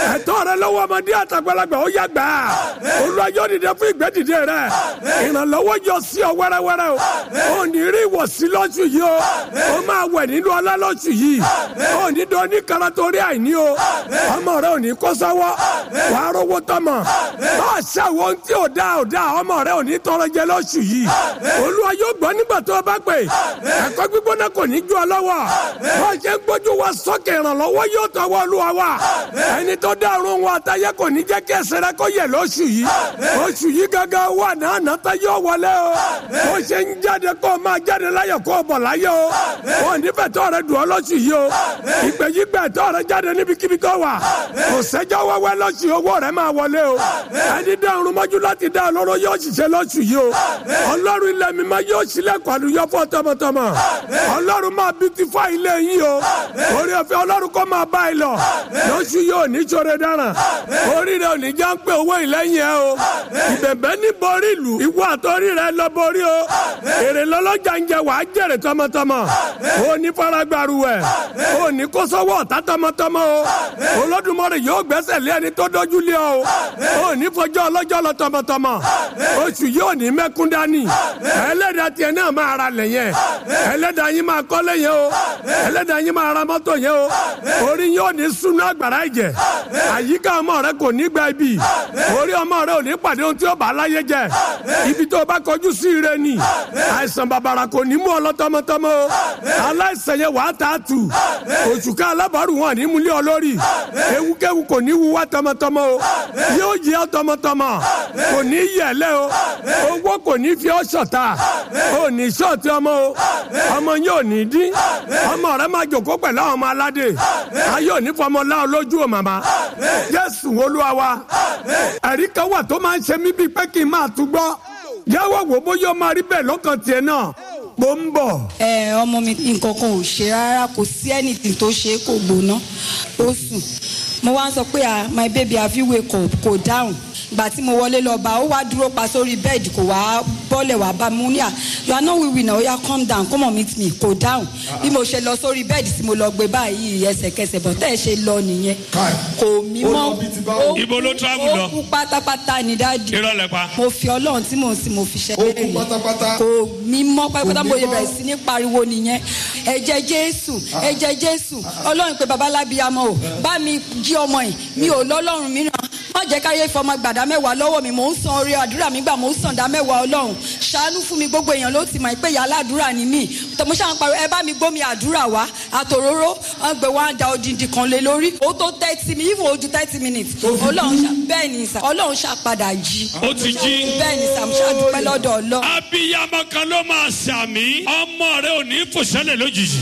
ẹ̀tọ́ rẹ lọ́wọ́ ọmọdé àtàgbàlagbà ó yá gbà Olúwa yóò dìde fún ìgbẹ́dìde rẹ ìrànlọ́wọ́ yọ sí ọ wẹ́rẹ́wẹ́rẹ́ o ò ní rí ìwọ̀sí lọ́sù yìí o ó máa wẹ̀ nínú ọlá lọ́sù yìí ò ní dán ní kara torí àìní o ọmọ rẹ ò ní kó sọ́wọ́ wà á rówó tọmọ bá a ṣàwọ̀ ohun tí ò dáa ò dáa ọmọ rẹ ò ní tọrọ jẹ lọ́sù yìí Olúwa yóò gbọ́ nígbà tó o bá pè ẹ̀kọ́ gbígbóná kò ní ju ọ lọ́wọ́ bó ṣe ń gbójú wa sókè ìrànlọ́wọ́ yóò tọwọ́ Olúwa wa ẹni tó dá ọ̀run wa àtayé kò ní jẹ́ kí ẹsẹ̀ rẹ kó yẹ lóṣù yìí oṣù yìí gángan wà náà nàta yóò wọlé o bó ṣe ń jáde kó o máa jáde láyọ̀ kó o bọ̀ láyọ̀ o wọn nífẹ̀ẹ́ tó rẹ dùn ọ́ lóṣù yìí o ìgbẹ́ yìí gbẹ́ tó rẹ jáde níbikíbi tó wà kò sẹ́jọ́ wẹ́wẹ́ lóṣù owó rẹ máa wọlé o ẹni dá ọ̀run mọ́jú láti dá ọlọ́run yóò ṣiṣẹ́ lóṣù yìí o ọlọ́run ilẹ̀ mi máa yóò ṣílẹ̀kùn àlùyọ fún tọmọtọmọ ọlọ́run máa beautify ilé yín o orí ọ̀fẹ́ ọlọ́run kó máa bá ẹ lọ lóṣù yìí ò ní ṣoore dáràn orí rẹ ò ní já ń pé owó ìlẹ́yìn ẹ o ìbẹ̀bẹ̀ ní borí ìlú ìwọ àtọ́rí rẹ lọ borí o èrè lọ́lọ́jà ń jẹ wàá jèrè tọmọtọmọ o ní faragbaru ẹ o ní kó sọ́wọ́ ọ̀tá tọmọtọmọ o Olódùmarè yóò gbẹ́sẹ̀ lé ẹni tó dójú lé ọ o o ní fọjọ́ ọlọ́jọ́ lọ tọmọtọmọ oṣù yìí ò ní mẹ́kún dání ẹlẹ́dàá tiẹ̀ náà máa ra lẹ̀ yẹn ẹlẹ́dàá yín máa kọ́lé yẹn o ẹlẹ́dàá yín máa ra mọ́tò yẹn o orí yóò ní sunu agbára ẹ̀jẹ̀ àyíká ọmọ rẹ kò ní gba ibi orí ọmọ rẹ ò ní pàdé ohun tí ó bá láyé jẹ ibi tó bá kọjú sí ire ni àìsàn bàbàrà kò ní mú ọ lọ tọmọtọmọ o aláìsàn yẹn wàá tà á tù òṣùká alábàárù wọn ní múlẹ̀ ọ lórí ewúkéwu kò ní wú wá tọmọtọmọ o yóò yẹ ọ tọmọtọmọ kò ní yẹlẹ o owó kò ní fi ọ ṣọ̀tá o ní ṣọ́ọ̀tì ọmọ o ọmọ yóò ní dín ọmọ rẹ máa jòkó pẹ̀lú àwọn ọmọ aládé ayé òní fọmọ láwọn lójú o màmá Jésù Olúwa wa ẹ̀rí kan wà tó máa ń ṣe mí bíi pé kí n máa tún gbọ́ yàwó wò bóyá ó máa rí bẹ́ẹ̀ lọ́kàn tiẹ̀ náà mo ń bọ̀. ẹ ọmọ mi nǹkan kan ò ṣe rárá kò sí anything tó ṣe é kò gbóná ó sùn mo wá ń sọ pé ah my baby have you wake up kò dáhùn ìgbà tí mo wọlé lọ bá ó wá dúró pa sórí bẹ́ẹ̀dì kò wá bọ́lẹ̀ wá bá mi ní à you are not wiwi na oya calm down come on meet me kò dáhùn bí mo ṣe lọ sórí bẹ́ẹ̀dì tí mo lọ gbé báyìí ẹsẹ̀kẹsẹ̀ bọ̀ tẹ́ ẹ ṣe lọ nìyẹn kò mí mọ́ ó Ibo ló travel lọ? ó kú pátápátá ní dáàdì irọ́ lẹ pa. mo fi ọlọ́run tí mò ń sin mo fi ṣẹ́ Ó kú pátápátá. kò mí mọ́ pátápátá Kò mo mí yẹ mọ́. bẹ̀rẹ̀ sí ní pariwo nìyẹn ẹ̀jẹ̀ jésù ẹ̀jẹ̀ jésù ọlọ́run pé babalábíyamọ o bá mi jí ọmọ yìí mi ò lọ́lọ́run mìíràn má jẹ́ káyé fọmọ gbàdá mẹ́wàá lọ́wọ́ mi mò ń san orí àdúrà mi gbà mò ń san dá mẹ́wàá ọlọ́run ṣàánú fún mi gbogbo èèyàn ló ti mọ̀ pé ìyá aládùúrà ni mí tọmọ ṣáà ń pariwo ẹ bá mi gbómi àdúrà wá àtòróró wọn gbé wá da odindi kan lé lórí ó tó thirty mi even ojú thirty minutes ọlọ́run ṣá bẹ́ẹ̀ ni sà ọlọ́run ṣá padà jí ó ti jí. bẹ́ẹ̀ ni sà mo ṣá dúpẹ́ lọ́dọ̀ ọlọ́run. abiyamọ kan ló máa ṣàmì ọmọ rẹ ò ní fòṣẹlẹ lójijì.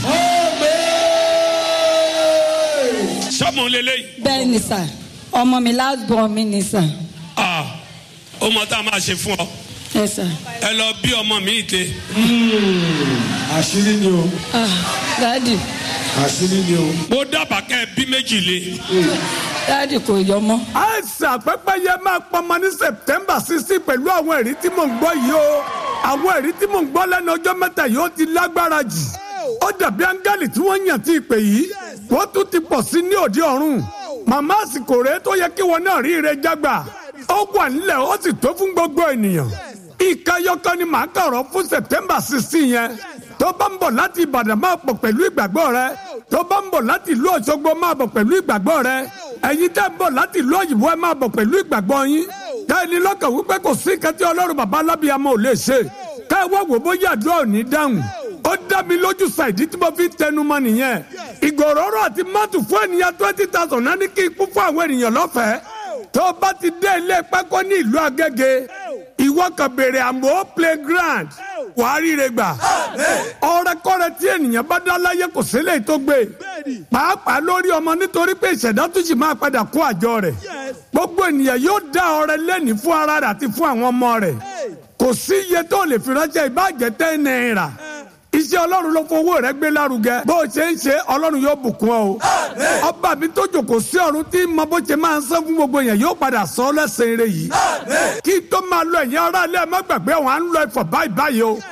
sọmọ lélẹyìí bẹ́ẹ̀ ni sà ọmọ mi last born mi ni sà ah ó mọ tá a máa ṣe fún ọ ẹ sà ẹ lọ bí ọmọ mi ìte àṣírí ni o ah dáàdì àṣírí ni o. mo dábàá kẹ ẹ bí méjì lé dáàdì kò yọ mọ́. àìsàn pẹ́pẹ́yẹ máa pọnmọ ní september sixteen pẹ̀lú àwọn ẹ̀rí tí mò ń gbọ́ yìí o àwọn ẹ̀rí tí mò ń gbọ́ lẹ́nu ọjọ́ mẹ́ta yìí ó ti lágbára jù ó dàbí áńgẹ́lì tí wọ́n yàn tí ìpè yìí wọ́n tún ti pọ̀ sí ní òde ọ̀run màmá àsìkò rèé tó yẹ kí wọn náà rí ire jágbà ó wà nílẹ̀ ó sì tó fún gbogbo ènìyàn ìkẹyọkọ ni màá kọ̀rọ̀ fún september sixteen yẹn tó bá ń bọ̀ láti ìbàdàn máa pọ̀ pẹ̀lú ìgbàgbọ́ rẹ tó bá ń bọ̀ láti ìlú òṣogbo máa bọ̀ pẹ̀lú ìgbàgbọ́ rẹ ẹ̀yin tẹ́ ń bọ̀ láti ìlú òyìnbó ẹ máa bọ̀ pẹ̀lú ìgbàgbọ́ yín ká ẹni lọ́kàn wípé kò sí kẹ́tí ọlọ́run bàbá alábíyamọ ò lè ṣe ká ẹ wá wò bóyá àdúrà ò ní dáhùn ó dá mi lójú ṣàìdí tí mo fi ń tẹnu mọ́ nìyẹn ìgòròrò àti mọ́tò fún ènìyàn twenty thousand náà ní kí ikú fún àwọn ènìyàn lọ́fẹ̀ẹ́ tó bá ti dé ilé pákó ní ìlú agége ìwọ kan béèrè àmọ́ playground wàá ríre gbà ọrẹkọrẹ tí ènìyàn bá dá láyé kò sílẹ̀ tó gbé pàápàá lórí ọmọ nítorí pé ìṣẹ̀dá tó sì máa padà kó àjọ rẹ̀ gbogbo ènìyàn yóò dá ọrẹ lẹ́ni fún ara rẹ̀ àti fún àwọn ọmọ rẹ̀ kò sí iye tó lè fi ránṣẹ́ ìbàjẹ́ tẹ́ náírà iṣẹ́ ọlọ́run ló fowó rẹ gbé lárugẹ bó o ṣe ń ṣe ọlọ́run yóò bùkún ọ o ọba mi tó jòkó sí ọ̀run tí mo bó ṣe máa ń sọ fún gbogbo yẹn yóò padà sọ ọ́ lẹ́sẹ̀ eré yìí kí tó máa lọ ẹ̀yìn ara ilé ẹ̀ má gbàgbé àwọn à ń lọ ẹ̀fọ̀ báyìí báyìí o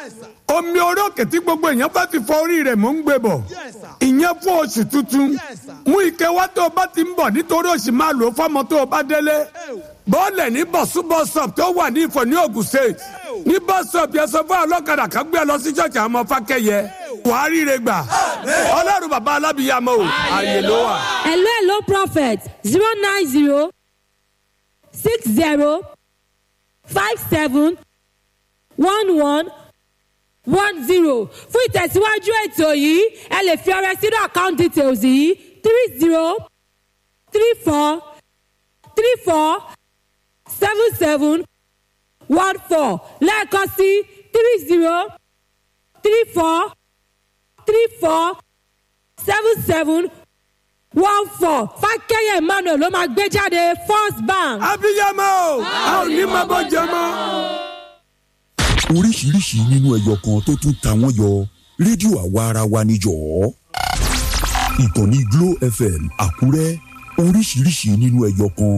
omi orí òkè tí gbogbo èèyàn bá ti fọ orí rẹ̀ mò ń gbé bọ̀ ìyẹn fún oṣù tuntun mú ike wá tó o bá ti ń bọ̀ nítorí oṣù máa lò ó fọ́mọ tó o bá délé bọ́ọ̀lẹ̀ ní bọ̀súbọ̀sọ̀p tó wà ní ìfọ̀ ní Ògùn state ní bọ́sọ̀p yẹn sọ fún ọlọ́kadà kan gbé ẹ lọ sí ṣọ́ọ̀ṣì àwọn ọmọ fákẹ́yẹ wàá ríire gbà ọlọ́run bàbá alábìyàmọ́ o àyè ló wà. hello hello prophet zero nine zero six zero five seven one one one zero fún ìtẹ̀síwájú ètò yìí ẹ lè fi ọrẹ sínú account details yìí three zero three four three four seven seven one four lẹ́ẹ̀kan sí three zero three four three four seven seven one four fákẹ́yẹ̀ emmanuel ló máa gbé jáde first bank. abiyamọ o a ò ní máa bọ jẹ mọ́. oríṣiríṣi nínú ẹyọ kan tó tún ta wọ́n yọ rédíò àwa ara wa níjọ́ ìkànnì Glo FM Àkúrẹ́ oríṣiríṣi nínú ẹyọ kan.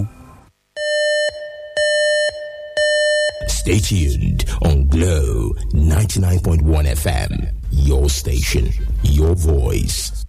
Stay tuned on Glow 99.1 FM. Your station, your voice.